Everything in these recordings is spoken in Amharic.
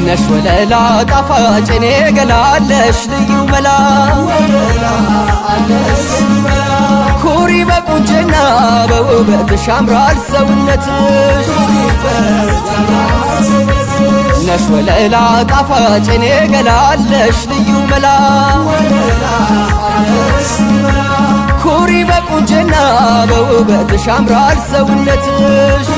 ነሽ ወለላ ጣፋጭ እኔ ገላለሽ ልዩ መላ ኩሪ በቁንጅና በውበትሽ ያምራል ሰውነትሽ ነሽ ወለላ ጣፋጭ እኔ ገላለሽ ልዩ መላ ኩሪ በቁንጅና በውበትሽ ያምራል ሰውነትሽ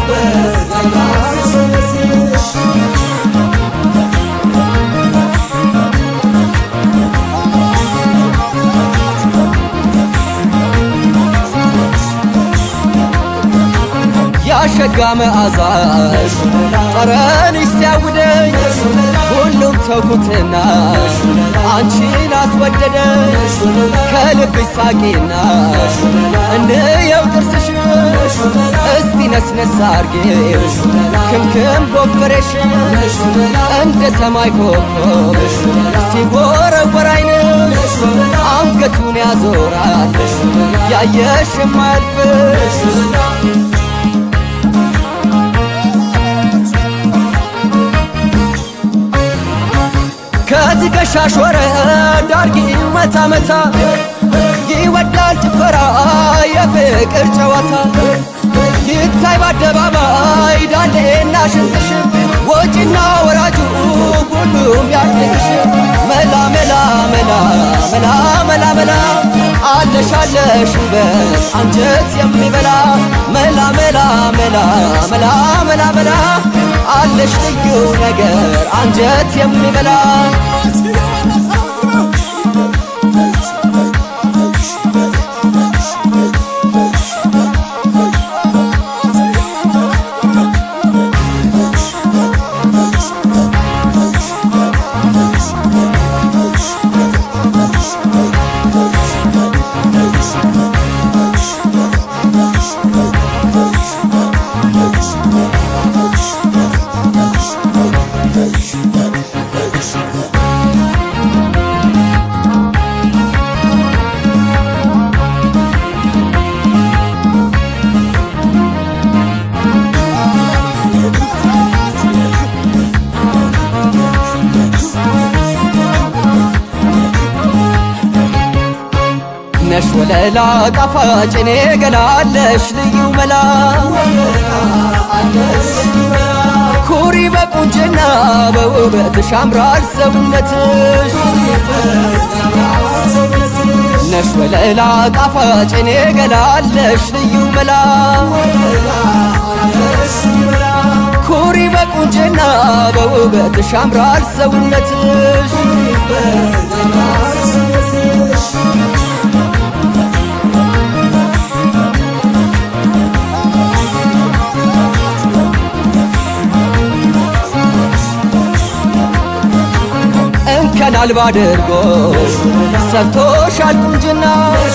ያሸጋ መዓዛሽ ጠረንሽ ሲያውደኝ ሁሉም ተውኩትና አንቺን አስወደደሽ ከልብሽ ሳቂና እንየው ጥርስሽ እስቲ ነስነስ አርጌው ክምክም ጎፈሬሽ እንደ ሰማይ ኮከብ ሲወረወር አይንሽ አንገቱን ያዞራል ያየሽ የማያልፍሽ ከትከሻሽ ወረድ አርጊው መታ መታ ይወዳል ጭፈራ የፍቅር ጨዋታ ይታይ በአደባባይ ዳሌና ሽንጥሽ ወጪና ወራጁ ሁሉም ያድንቅሽ መላ መላ መላ መላ መላ መላ አለሽ አለሽ ውበት አንጀት የሚበላ መላ መላ መላ መላ መላ መላ አለሽ ልዩ ነገር አንጀት የሚበላ ነሽ ወለላ ጣፋጭ እኔ ገላለሽ ልዩ መላ ኩሪ በቁንጅና በውበትሽ ያምራል ሰውነትሽ ነሽ ወለላ ጣፋጭ እኔ ገላለሽ ልዩ መላ ኩሪ በቁንጅና በውበትሽ ያምራል ሰውነትሽ እንከን አልባ አድርጎ ሰጥቶሻል ቁንጅና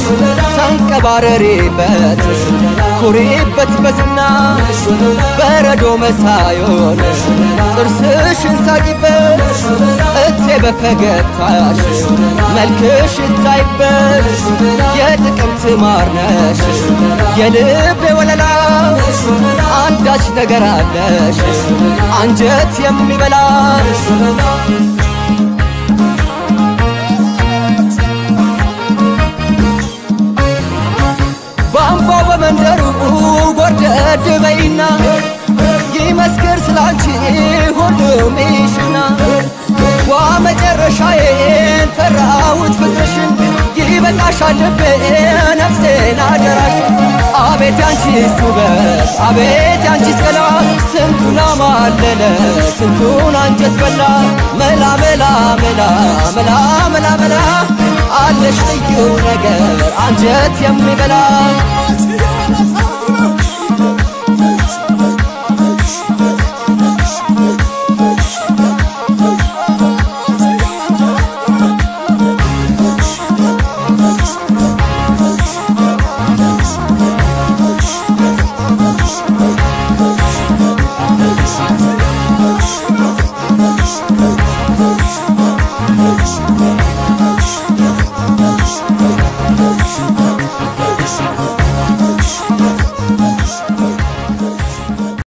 ተንቀባረሪበት ኩሪበት በዝና በረዶ መሳዮን ጥርስሽን ሳቂበት እቴ በፈገግታሽ መልክሽ ይታይበት የጥቅምት ማር ነሽ የልቤ ወለላ አንዳች ነገር አለሽ አንጀት የሚበላ በአምባው በመንደሩ ጎርደድ በይና ይመስክር ስላንቺ ሁሉም ይሽና ዋ መጨረሻዬን ፈራሁት ፍቅርሽን ይበቃሻል ልቤ ነፍሴን አደራሽ አቤት ያንቺስ ውበት አቤት ያንቺስ ገላ ስንቱን አማለለ ስንቱን አንጀት በላ መላ መላ መላ መላ መላ መላ አለሽ ልዩ ነገር አንጀት የሚበላ Thank you.